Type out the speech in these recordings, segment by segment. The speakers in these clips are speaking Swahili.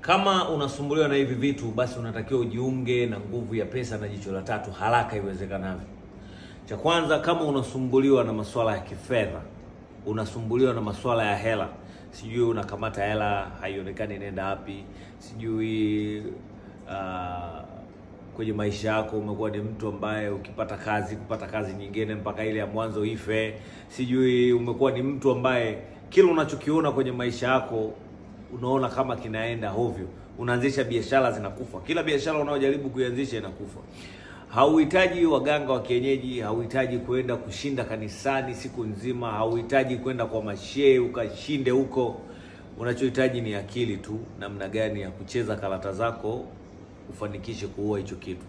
Kama unasumbuliwa na hivi vitu, basi unatakiwa ujiunge na nguvu ya pesa na jicho la tatu haraka iwezekanavyo. Cha kwanza, kama unasumbuliwa na masuala ya kifedha, unasumbuliwa na masuala ya hela, sijui unakamata hela haionekani inaenda wapi, sijui uh, kwenye maisha yako umekuwa ni mtu ambaye ukipata kazi kupata kazi nyingine mpaka ile ya mwanzo ife, sijui umekuwa ni mtu ambaye kila unachokiona kwenye maisha yako unaona kama kinaenda hovyo, unaanzisha biashara zinakufa, kila biashara unaojaribu kuianzisha inakufa. Hauhitaji waganga wa kienyeji, hauhitaji kwenda kushinda kanisani siku nzima, hauhitaji kwenda kwa mashehe ukashinde huko. Unachohitaji ni akili tu, namna gani ya kucheza karata zako ufanikishe kuua hicho kitu.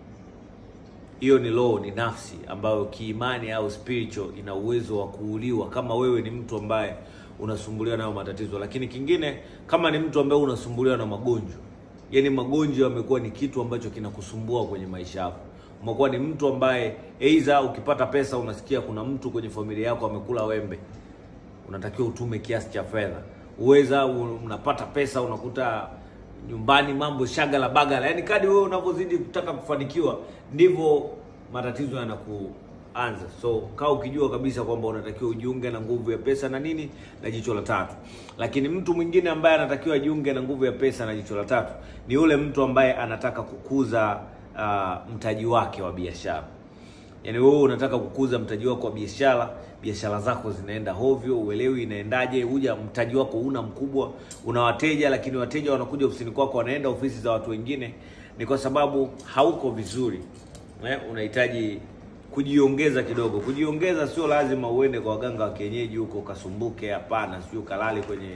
Hiyo ni law, ni nafsi ambayo kiimani au spiritual ina uwezo wa kuuliwa kama wewe ni mtu ambaye unasumbuliwa nayo matatizo. Lakini kingine, kama ni mtu ambaye unasumbuliwa na magonjwa, yaani magonjwa yamekuwa ni kitu ambacho kinakusumbua kwenye maisha yako, umekuwa ni mtu ambaye aidha ukipata pesa unasikia kuna mtu kwenye familia yako amekula wembe, unatakiwa utume kiasi cha fedha. Uweza unapata pesa unakuta nyumbani mambo shagala bagala, yaani kadi wewe unavyozidi kutaka kufanikiwa ndivyo matatizo yanakuanza. So kaa ukijua kabisa kwamba unatakiwa ujiunge na nguvu ya pesa na nini na jicho la tatu. Lakini mtu mwingine ambaye anatakiwa ajiunge na nguvu ya pesa na jicho la tatu ni yule mtu ambaye anataka kukuza uh, mtaji wake wa biashara. Yaani wewe unataka kukuza mtaji wako wa biashara, biashara zako zinaenda hovyo, uelewi inaendaje, huja mtaji wako una mkubwa, una wateja lakini wateja wanakuja ofisini kwako, wanaenda ofisi za watu wengine, ni kwa sababu hauko vizuri. Eh, unahitaji kujiongeza kidogo. Kujiongeza sio lazima uende kwa waganga wa kienyeji huko ukasumbuke, hapana, sio kalali kwenye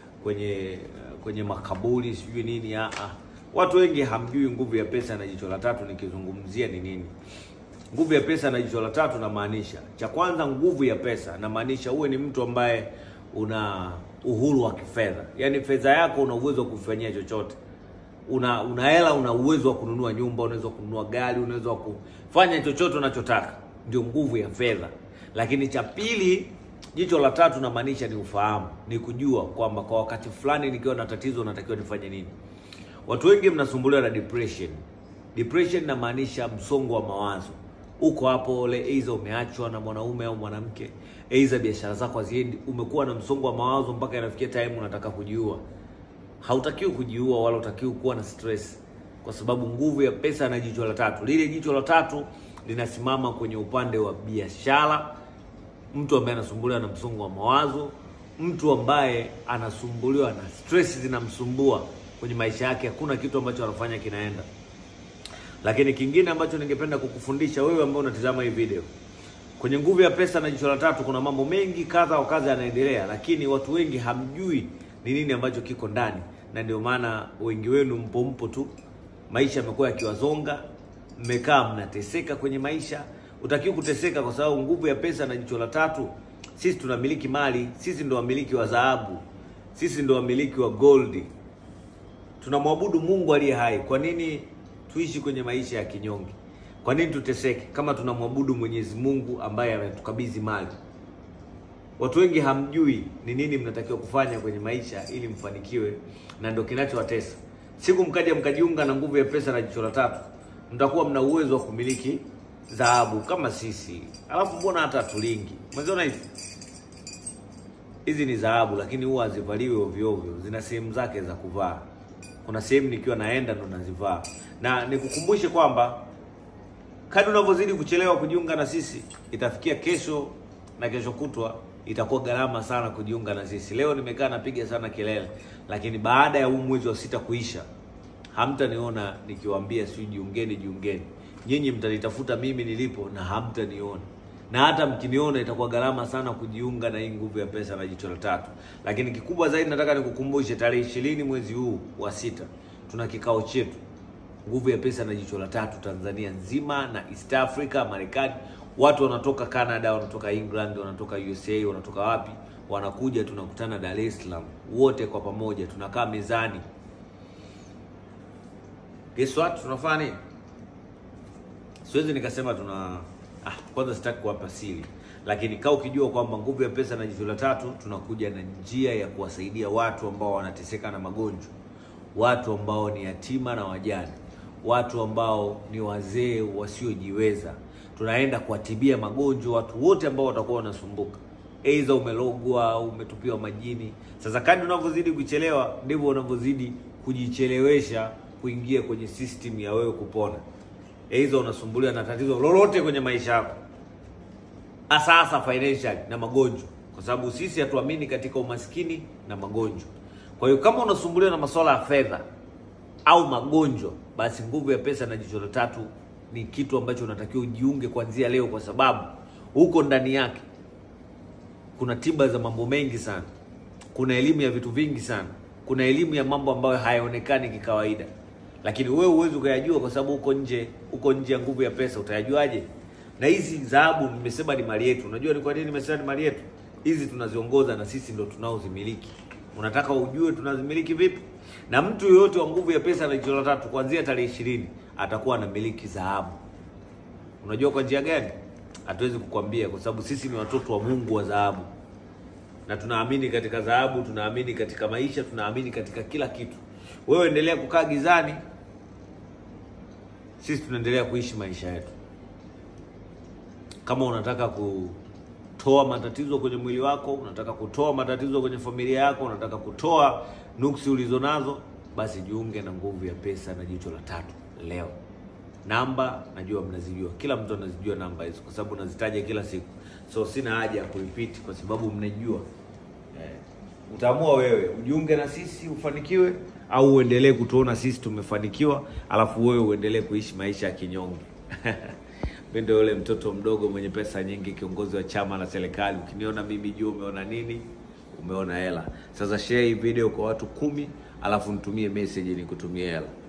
kwenye kwenye makaburi sijui nini. Ah, ah. Watu wengi hamjui nguvu ya pesa na jicho la tatu nikizungumzia ni nini. Nguvu ya pesa na jicho la tatu namaanisha, cha kwanza, nguvu ya pesa namaanisha uwe ni mtu ambaye una uhuru wa kifedha, yaani fedha yako una uwezo wa kufanyia chochote. Una una hela, una uwezo wa kununua nyumba, unaweza kununua gari, unaweza kufanya chochote unachotaka, ndio nguvu ya fedha. Lakini cha pili, jicho la tatu namaanisha ni ufahamu, ni kujua kwamba kwa wakati fulani nikiwa na tatizo natakiwa nifanye nini. Watu wengi mnasumbuliwa na depression. Depression inamaanisha msongo wa mawazo uko hapo ole, aidha umeachwa na mwanaume au mwanamke, aidha biashara zako haziendi, umekuwa na msongo wa mawazo mpaka inafikia time unataka kujiua. Hautakiwi kujiua wala utakiwi kuwa na stress, kwa sababu nguvu ya pesa na jicho la tatu, lile jicho la tatu linasimama kwenye upande wa biashara. Mtu ambaye anasumbuliwa na msongo wa mawazo, mtu ambaye anasumbuliwa na stress zinamsumbua kwenye maisha yake, hakuna kitu ambacho anafanya kinaenda lakini kingine ambacho ningependa kukufundisha wewe ambao unatizama hii video, kwenye nguvu ya pesa na jicho la tatu, kuna mambo mengi kadha wa kadha yanaendelea, lakini watu wengi hamjui ni nini ambacho kiko ndani, na ndio maana wengi wenu mpo mpo tu, maisha yamekuwa yakiwazonga, mmekaa mnateseka kwenye maisha. Utakiwa kuteseka kwa sababu nguvu ya pesa na jicho la tatu, sisi tunamiliki mali, sisi ndo wamiliki wa dhahabu, sisi ndo wamiliki wa gold, tunamwabudu Mungu aliye hai. Kwa nini tuishi kwenye maisha ya kinyonge? Kwa nini tuteseke kama tunamwabudu Mwenyezi Mungu ambaye ametukabidhi mali? Watu wengi hamjui ni nini mnatakiwa kufanya kwenye maisha ili mfanikiwe, na ndio kinachowatesa. Siku mkaja mkajiunga na nguvu ya pesa na jicho la tatu, mtakuwa mna uwezo wa kumiliki dhahabu kama sisi. Alafu mbona hata tulingi, umeziona hizi hizi ni dhahabu, lakini huwa hazivaliwi ovyo ovyo, zina sehemu zake za kuvaa. Kuna sehemu nikiwa naenda ndo nazivaa na nikukumbushe kwamba kadri unavyozidi kuchelewa kujiunga na sisi, itafikia kesho na kesho kutwa itakuwa gharama sana kujiunga na sisi. Leo nimekaa napiga sana kelele, lakini baada ya huu mwezi wa sita kuisha, hamtaniona nikiwaambia sijui jiungeni, jiungeni. Nyinyi mtanitafuta mimi nilipo na hamtaniona, na hata mkiniona itakuwa gharama sana kujiunga na hii nguvu ya pesa na jicho la tatu. Lakini kikubwa zaidi, nataka nikukumbushe, tarehe ishirini mwezi huu wa sita tuna kikao chetu nguvu ya pesa na jicho la tatu Tanzania nzima na East Africa, Marekani. Watu wanatoka Canada, wanatoka England, wanatoka USA, wanatoka wapi, wanakuja, tunakutana Dar es Salaam, wote kwa pamoja tunakaa mezani. Guess what tunafanya nini? Siwezi nikasema tuna ah, kwanza sitaki kuwapa siri, lakini kaa ukijua kwamba nguvu ya pesa na jicho la tatu tunakuja na njia ya kuwasaidia watu ambao wanateseka na magonjwa watu ambao ni yatima na wajane, watu ambao ni wazee wasiojiweza. Tunaenda kuwatibia magonjwa watu wote ambao watakuwa wanasumbuka, aidha umelogwa au umetupiwa majini. Sasa kadri unavyozidi kuchelewa, ndivyo unavyozidi kujichelewesha kuingia kwenye system ya wewe kupona. Aidha unasumbuliwa na tatizo lolote kwenye maisha yako, hasa hasa financial na magonjwa, kwa sababu sisi hatuamini katika umaskini na magonjwa. Kwa hiyo kama unasumbuliwa na masuala ya fedha au magonjwa, basi nguvu ya pesa na jicho la tatu ni kitu ambacho unatakiwa ujiunge kuanzia leo, kwa sababu huko ndani yake kuna tiba za mambo mengi sana, kuna elimu ya vitu vingi sana, kuna elimu ya mambo ambayo hayaonekani kikawaida, lakini wewe huwezi ukayajua kwa sababu uko nje, uko nje ya nguvu ya pesa. Utayajuaje? Na hizi dhahabu nimesema ni mali yetu. Unajua ni kwa nini nimesema ni mali yetu? Hizi tunaziongoza na sisi ndo tunaozimiliki. Unataka ujue tunazimiliki vipi? Na mtu yoyote wa nguvu ya pesa na jicho la tatu kuanzia tarehe ishirini atakuwa anamiliki dhahabu. Unajua kwa njia gani? Hatuwezi kukwambia kwa sababu sisi ni watoto wa Mungu wa dhahabu, na tunaamini katika dhahabu, tunaamini katika maisha, tunaamini katika kila kitu. Wewe endelea kukaa gizani, sisi tunaendelea kuishi maisha yetu. Kama unataka kutoa matatizo kwenye mwili wako, unataka kutoa matatizo kwenye familia yako, unataka kutoa nuksi ulizonazo, basi jiunge na nguvu ya pesa na jicho la tatu leo. Namba najua mnazijua, kila mtu anazijua namba hizo kwa sababu nazitaja kila siku, so sina haja ya kurepeat kwa sababu mnajua. Eh, utaamua wewe ujiunge na sisi ufanikiwe, au uendelee kutuona sisi tumefanikiwa, alafu wewe uendelee kuishi maisha ya kinyonge. Mimi ndio yule mtoto mdogo mwenye pesa nyingi, kiongozi wa chama na serikali. Ukiniona mimi juu, umeona nini? Umeona hela. Sasa share hii video kwa watu kumi, alafu nitumie message nikutumie hela.